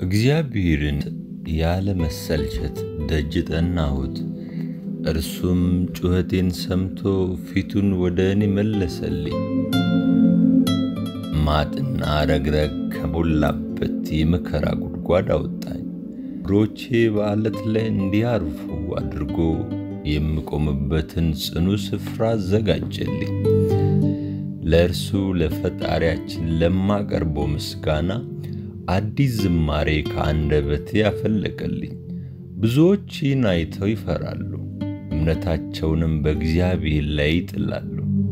እግዚአብሔርን ያለ መሰልቸት ደጅ ጠናሁት። እርሱም ጩኸቴን ሰምቶ ፊቱን ወደ እኔ መለሰልኝ። ማጥና ረግረግ ከሞላበት የመከራ ጉድጓድ አወጣኝ። እግሮቼ በዓለት ላይ እንዲያርፉ አድርጎ የምቆምበትን ጽኑ ስፍራ አዘጋጀልኝ። ለእርሱ ለፈጣሪያችን ለማቀርበው ምስጋና አዲስ ዝማሬ ከአንደበቴ ያፈለቀልኝ። ብዙዎች ይህን አይተው ይፈራሉ፣ እምነታቸውንም በእግዚአብሔር ላይ ይጥላሉ።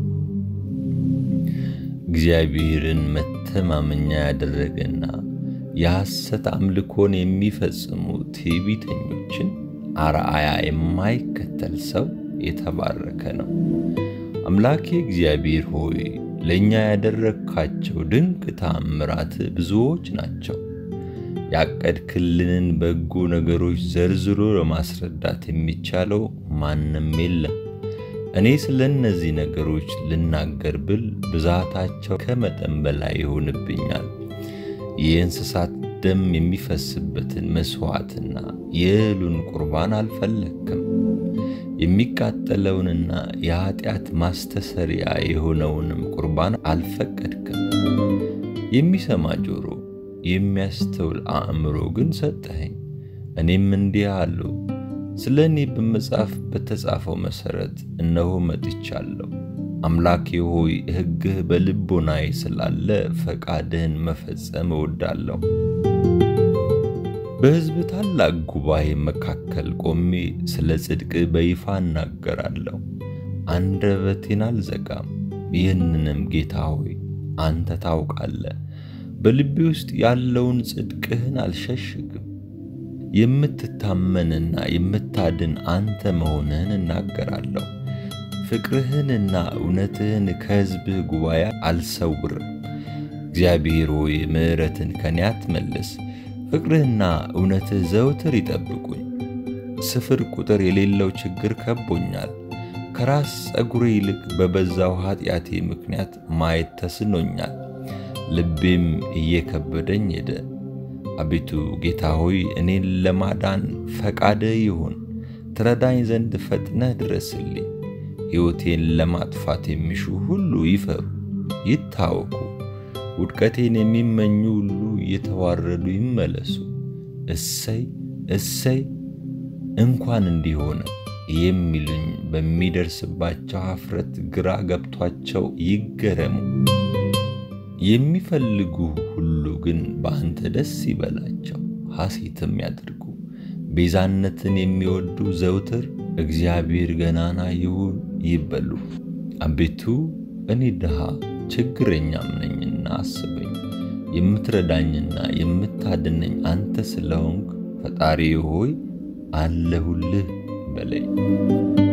እግዚአብሔርን መተማመኛ ያደረገና የሐሰት አምልኮን የሚፈጽሙ ትዕቢተኞችን አርአያ የማይከተል ሰው የተባረከ ነው። አምላኬ እግዚአብሔር ሆይ ለእኛ ያደረግካቸው ድንቅ ተአምራት ብዙዎች ናቸው። ያቀድክልንን በጎ ነገሮች ዘርዝሮ ለማስረዳት የሚቻለው ማንም የለም። እኔ ስለ እነዚህ ነገሮች ልናገር ብል ብዛታቸው ከመጠን በላይ ይሆንብኛል። የእንስሳት ደም የሚፈስበትን መሥዋዕትና የእህሉን ቁርባን አልፈለግክም። የሚቃጠለውንና የኀጢአት ማስተሰሪያ የሆነውንም ቁርባን አልፈቀድክም። የሚሰማ ጆሮ፣ የሚያስተውል አእምሮ ግን ሰጠኸኝ። እኔም እንዲህ አለው፣ ስለ እኔ በመጽሐፍ በተጻፈው መሠረት እነሆ መጥቻለሁ። አምላኬ ሆይ ሕግህ በልቦናዬ ስላለ ፈቃድህን መፈጸም እወዳለሁ። በሕዝብ ታላቅ ጉባኤ መካከል ቆሜ ስለ ጽድቅ በይፋ እናገራለሁ። አንደበቴን አልዘጋም። ይህንንም ጌታ ሆይ አንተ ታውቃለህ። በልቤ ውስጥ ያለውን ጽድቅህን አልሸሽግም። የምትታመንና የምታድን አንተ መሆንህን እናገራለሁ። ፍቅርህንና እውነትህን ከሕዝብህ ጉባኤ አልሰውርም። እግዚአብሔር ሆይ ምሕረትን ከኔ አትመልስ። ፍቅርህና እውነትህ ዘውትር ይጠብቁኝ። ስፍር ቁጥር የሌለው ችግር ከቦኛል። ከራስ ጸጉሬ ይልቅ በበዛው ኃጢአቴ ምክንያት ማየት ተስኖኛል። ልቤም እየከበደኝ ሄደ። አቤቱ ጌታ ሆይ እኔን ለማዳን ፈቃድህ ይሁን። ትረዳኝ ዘንድ ፈጥነህ ድረስልኝ። ሕይወቴን ለማጥፋት የሚሹ ሁሉ ይፈሩ ይታወኩ። ውድቀቴን የሚመኙ ሁሉ እየተዋረዱ ይመለሱ። እሰይ እሰይ እንኳን እንዲሆነ የሚሉኝ በሚደርስባቸው ኀፍረት ግራ ገብቷቸው ይገረሙ። የሚፈልጉ ሁሉ ግን በአንተ ደስ ይበላቸው፣ ሐሴትም ያድርጉ። ቤዛነትን የሚወዱ ዘውትር እግዚአብሔር ገናና ይሁን ይበሉ። አቤቱ እኔ ድሃ ችግረኛም ነኝና አስበኝ። የምትረዳኝና የምታድነኝ አንተ ስለሆንክ ፈጣሪ ሆይ አለሁልህ በለኝ።